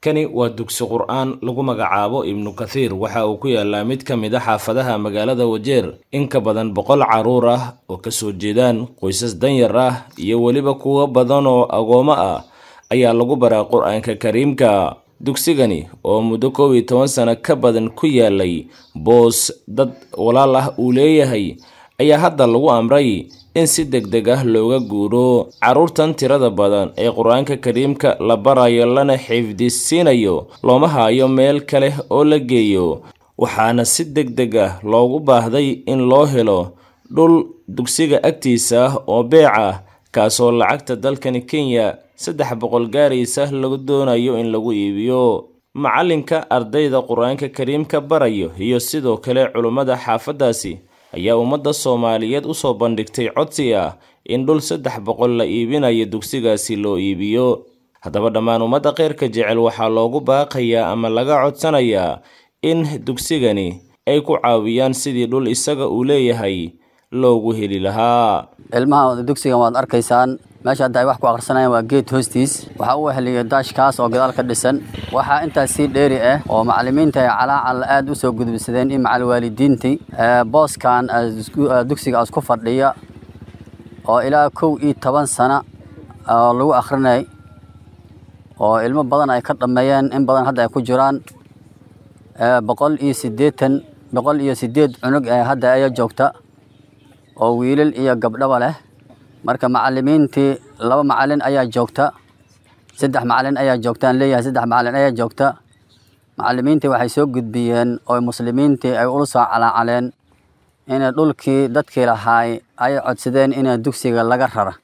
kani waa dugsi qur-aan lagu magacaabo ibnu kathiir waxa uu ku yaalaa mid ka mid a xaafadaha magaalada wajeer in ka badan boqol carruur ah oo kasoo jeedaan qoysas danyar ah iyo weliba kuwo badan oo agoomo ah ayaa lagu baraa qur-aanka kariimka dugsigani oo muddo koob iyo toban sano ka badan ku yaalay boos dad walaal ah uu leeyahay ayaa hadda lagu amray in si deg deg ah looga guuro carruurtan tirada badan ee qur-aanka kariimka la barayo lana xifdisiinayo looma haayo meel kale oo la geeyo waxaana si deg deg ah loogu baahday in loo helo dhul dugsiga agtiisa ah oo beec ah kaasoo lacagta dalkani kenya saddex boqol gaaraysa lagu doonayo in lagu iibiyo macalinka ardayda qur-aanka kariimka barayo iyo sidoo kale culummada xaafaddaasi ayaa ummadda soomaaliyeed usoo bandhigtay codsi ah in dhul saddex boqol la iibinayo dugsigaasi loo iibiyo haddaba dhammaan ummadda kheyrka jecel waxaa loogu baaqayaa ama laga codsanayaa in dugsigani ay ku caawiyaan sidii dhul isaga uu leeyahay loogu heli lahaa ilmaha dugsigan waad arkaysaan meesha hadda ay wax ku akhrisanayaan waa geed hoostiis waxaa u weheliya daashkaas oo gadaal ka dhisan waxaa intaas sii dheeri ah oo macallimiinta ay calaacal aad u soo gudubsadeen in macal waalidiintii booskan dugsiga isku fadhiya oo ilaa kow iyo toban sana oo lagu akhrinay oo ilmo badan ay ka dhammeeyeen in badan hadda ay ku jiraan boqol iyo siddeetan boqol iyo siddeed cunug ee hadda aya joogta oo wiilal iyo gabdhaba leh marka macallimiintii laba macallin ayaa joogta saddex macallin ayaa joogtaan leeyahay saddex macallin ayaa joogta macallimiintii waxay soo gudbiyeen oo muslimiintii ay ula soo calaacaleen inay dhulkii dadkii lahaay ay codsadeen in dugsiga laga rara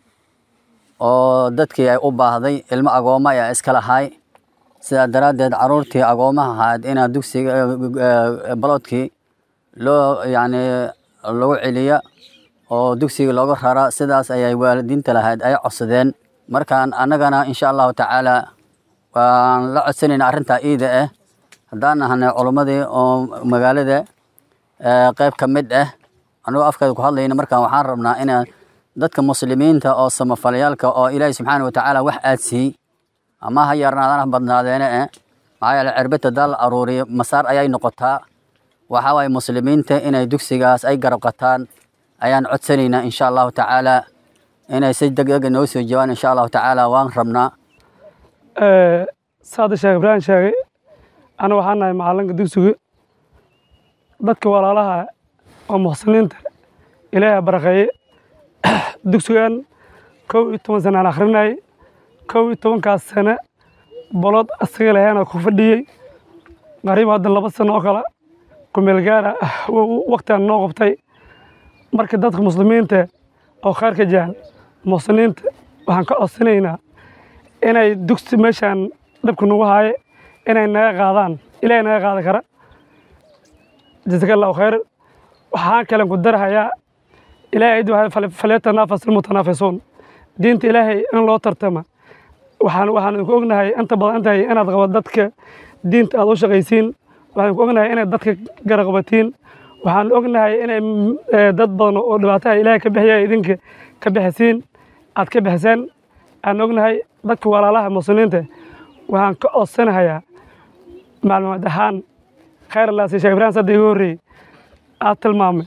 oo dadkii ay u baahday ilmo agooma ayaa iska lahaay sidaa daraaddeed carruurtii agoomaha ahayd inaa dugsiga baloodkii loo yacni lagu celiya oo dugsiga looga rara sidaas ayay waalidiinta lahayd ay codsadeen markaan annagana insha allahu tacaala waan la codsanayna arrintaa iida ah haddaan nahanay culummadii oo magaalada qayb ka mid ah annagoo afkeeda ku hadlayna markaan waxaan rabnaa inaan dadka muslimiinta oo samafalayaalka oo ilaahay subxaana wa tacaala wax aadsiiyey ama ha yarnaadaan ha badnaadeene eh maxaa yeele cirbita daal aruuriya masaar ayay noqotaa waxaa waaye muslimiinta inay dugsigaas ay garab qataan ayaan codsanaynaa insha allahu tacaala inay si degdega noo soo jawaan insha allahu tacaala waan rabnaa saada sheekh ibraahim sheegay ana waxaan nahay macalinka dugsiga dadka walaalaha oo muxsiniinta ilaahay barakeeye dugsigan kow iyo toban sana aan akhrinayay kow iyo tobankaas sane bolod asaga lahaana ku fadhiyey qariib hadda laba sano oo kale kumeel gaara waktigan noo qabtay marka dadka muslimiinta oo khayrka jecel muxsiniinta waxaan ka codsanaynaa inay dugsi meeshaan dhabka nagu haaye inay naga qaadaan ilaahay naga qaadi kara jasaka allahu khayr waxaan kalen ku darahayaa ilaahay id falyatanafas ilmutanaafisuun diinta ilaahay in loo tartama waxaan waxaan idinku ognahay inta badan intahay inaad qabo dadka diinta aad u shaqaysiin waxaan idinku ognahay inaad dadka garaqabatiin waxaan ognahay inay dad badan oo dhibaataha ilaahay ka bixiya idinka ka bixisiin aad ka bixiseen aan ognahay dadka walaalaha muslimiinta waxaan ka codsanahayaa macluumaad ahaan khayr allaasi sheekh ibraahim sadda iga horreeyey aad tilmaamay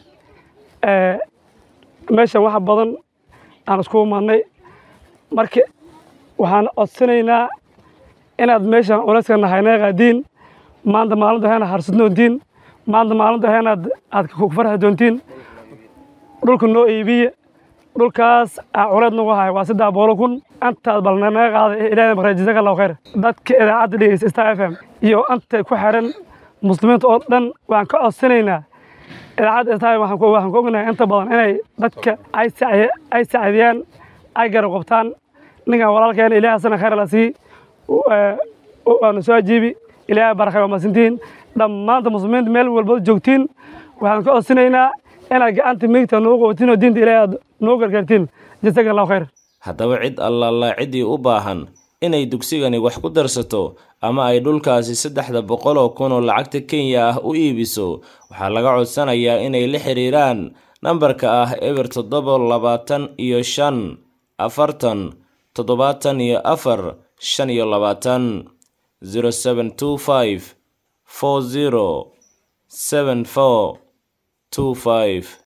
meeshan waxa badan aan isku imaadnay marka waxaan codsanaynaa inaad meeshan culayska nahay naga qaadiin maanta maalinta heena harsad doontiin maanta maalinta heenaad aad ku farxi doontiin dhulka noo iibiye dhulkaas aa culeed nagu hayo waa saddex boqol kun intaad bal naga qaada ilaahay maqray jazaka allahu khayr dadka idaacadda dhegeysta star f m iyo inta ku xiran muslimiinta oo dhan waxaan ka codsanaynaa idaacadda star waxaan ku waxaan ku ognahay inta badan inay dadka ay sacye ay sacdiyaan ay garab qabtaan ninkan walaalkeena ilaahay sana khayr la sii waanu soo ajiibi ilaahay barakay waa masintiin dhammaanta muslimiinta meel walba joogtiin waxaan ka codsanaynaa inaad gacanta miigta noogu qabatiin oo diinta ilaahay aad noo gargaartiin jasaka allahu khayr haddaba cid allaala ciddii u baahan inay dugsigani wax ku darsato ama ay dhulkaasi saddexda boqol oo kun oo lacagta kenya ah u iibiso waxaa laga codsanayaa inay la xiriiraan nambarka ah eber toddoba labaatan iyo shan afartan toddobaatan iyo afar shan iyo labaatan zero seven two five four zero seven four two five